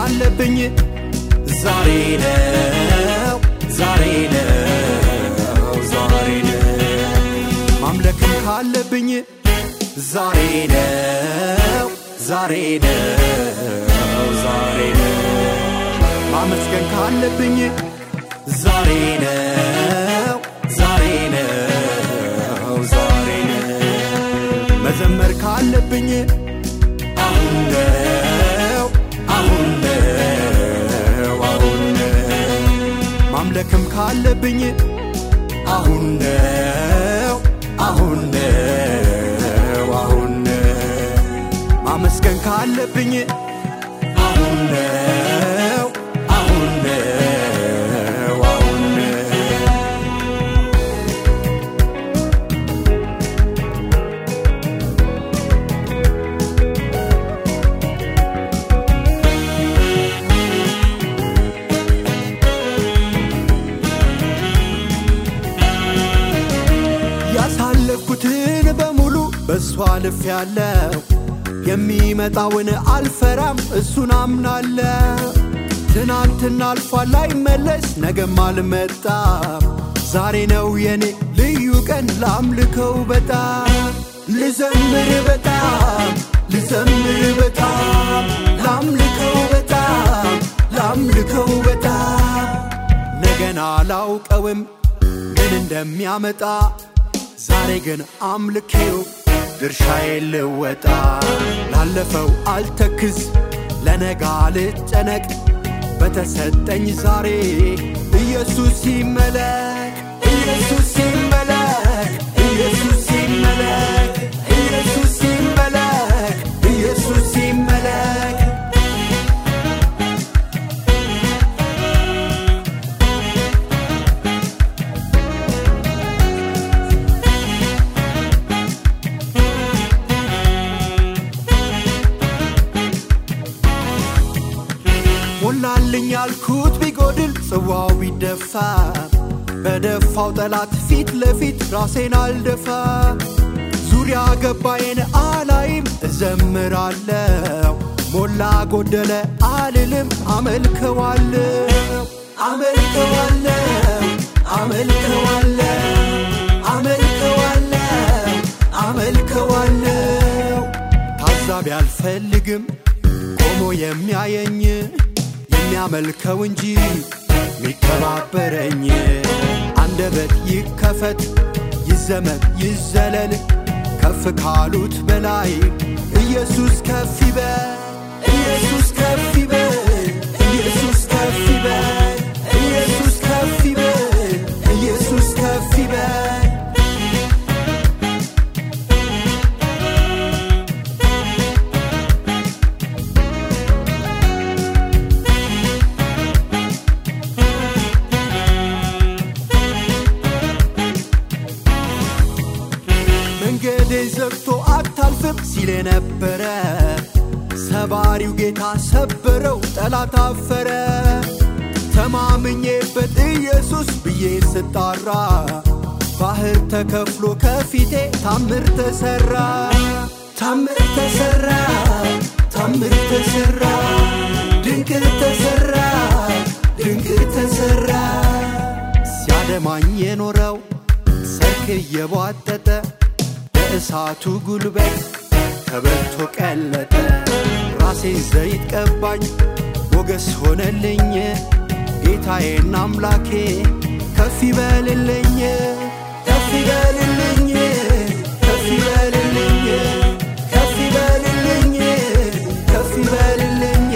ካለብኝ ዛሬ ነው ዛሬ ነው ዛሬ ነው ማምለክም ካለብኝ ዛሬ ነው ዛሬ ነው ዛሬ ነው ማመስገን ካለብኝ ዛሬ ነው ዛሬ ነው ዛሬ ነው መዘመር ካለብኝ አሁን ነው አሁን ነው አሁን ነው ማምለክም ካለብኝ አሁን ነው አሁን ነው አሁን ነው ማመስገን ካለብኝ አሁን ነው አሁን ነው አሁን ነው ያሳለፍኩትን በሙሉ በእሱ አልፍ ያለው የሚመጣውን አልፈራም እሱን አምናለሁ ትናንትና አልፏል አይመለስ ነገም አልመጣም ዛሬ ነው የኔ ልዩ ቀን ላምልከው በጣም ልዘምር በጣም ልዘምር በጣም ላምልከው በጣም ላምልከው በጣም ነገን አላውቀውም ምን እንደሚያመጣ ዛሬ ግን አምልኬው ድርሻዬን ልወጣ ላለፈው አልተክዝ ለነጋ ልጨነቅ በተሰጠኝ ዛሬ ኢየሱስ ይመለክ ኢየሱስ ይመለክ ኢየሱስ ይመለክ ኢየሱስ ይመለክ ኢየሱስ ይመለክ ሞላልኝ ያልኩት ቢጎድል ጽዋው ቢደፋ በደፋው ጠላት ፊት ለፊት ራሴን አልደፋ ዙሪያ ገባዬን አላይም እዘምራለሁ ሞላ ጎደለ አልልም አመልከዋለሁ አመልከዋለሁ አመልከዋለሁ አመልከዋለሁ አመልከዋለሁ ታዛቢ አልፈልግም ቆሞ የሚያየኝ የሚያመልከው እንጂ ሚከባበረኝ አንደበት ይከፈት ይዘመር ይዘለል ከፍ ካሉት በላይ ኢየሱስ ከፍ ይበል ኢየሱስ ከፍ ይበል ኢየሱስ ከፍ ይበል ኢየሱስ ከፍ ይበል ኢየሱስ ከፍ ይበል መንገዴ ዘግቶ አታልፍም ሲል የነበረ ሰባሪው ጌታ ሰበረው፣ ጠላት አፈረ። ተማምኜበት ኢየሱስ ብዬ ስጣራ ባህር ተከፍሎ ከፊቴ ታምር ተሰራ፣ ታምር ተሰራ፣ ታምር ተሰራ፣ ድንቅ ተሰራ፣ ድንቅ ተሰራ። ሲያደማኝ የኖረው ሰርክ እየቧጠጠ በእሳቱ ጉልበት ተበልቶ ቀለጠ። ራሴን ዘይት ቀባኝ ሞገስ ሆነልኝ። ጌታዬና አምላኬ ከፍ ይበልልኝ ከፍ ይበልልኝ ከፍ ይበልልኝ ከፍ ይበልልኝ ከፍ ይበልልኝ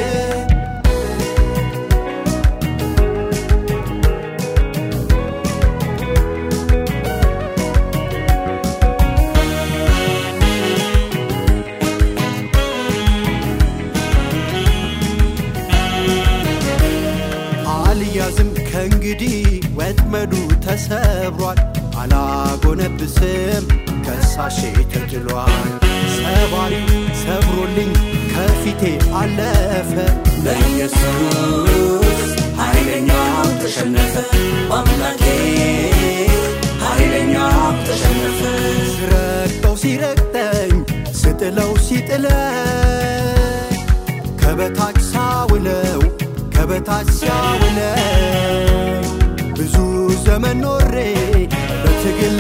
አልያዝም ከእንግዲህ ወጥመዱ ተሰብሯል። አላጎነብስም ከሳሼ ተጥሏል። ሰባሪው ሰብሮልኝ ከፊቴ አለፈ። በኢየሱስ ኃይለኛው ተሸነፈ። በአምላኬ ኃይለኛው ተሸነፈ። ስረግጠው ሲረግጠኝ ስጥለው ሲጥለኝ ከበታች ሳውለው ከበታች ሲያውለው ብዙ ዘመን ኖሬ በትግል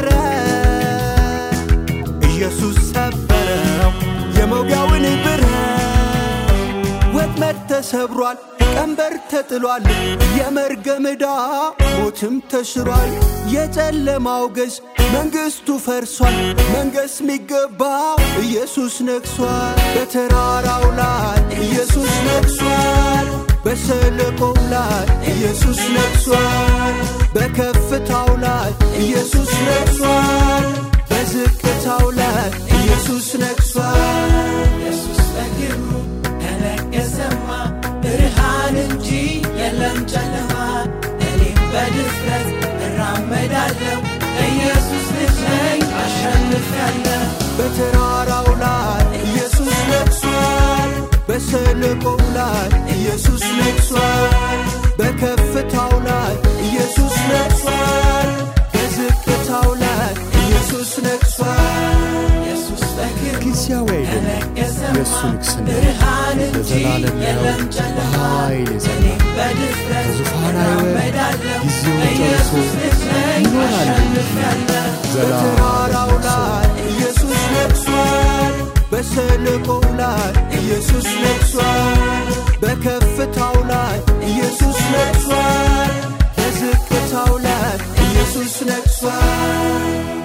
በጥረት ኢየሱስ ሰበረው የመውጊያውን ብረት ወጥመድ ተሰብሯል ቀንበር ተጥሏል የመርገም ዕዳ ሞትም ተሽሯል የጨለማው ገዥ መንግሥቱ ፈርሷል መንገስ ሚገባው ኢየሱስ ነግሷል በተራራው ላይ ኢየሱስ ነግሷል በሸለቆው ላይ ኢየሱስ ነግሷል በከፍታው ላይ ኢየሱስ ነግሷል በዝቅታው ላይ ኢየሱስ ነግሷል ኢየሱስ በግርሙ ከነገሰማ ብርሃን እንጂ የለም ጨለማ እኔም በድፍረት እራመዳለሁ ኢየሱስ ልጅ ነኝ አሸንፊያለሁ በተራራው ላይ ኢየሱስ ነግሷል በሸለቆው ላይ ኢየሱስ ነግሷል በከፍታው ላይ ኢየሱስ ነግሷል በዝቅታው ላይ ኢየሱስ ነግሷል ኢየሱስ በግርሙ ጊዜያዊ አይደለም ከነገሰማ የእሱ ንግሥና ብርሃን እንጂ ለዘላለም ነው የለም ጨለማ በኃይል የጸና እኔም በድፍረት ከዙፋን አይወርድ እራመዳለሁ ጊዜውን ጨርሶ ኢየሱስ ልጅ ነኝ ይኖራል አሸንፊያለሁ በተራራው ላይ ኢየሱስ ነግሷል በሸለቆው ላይ ኢየሱስ ነግሷል በከፍታው ላይ ኢየሱስ ነግሷል በዝቅታው ላይ ኢየሱስ ነግሷል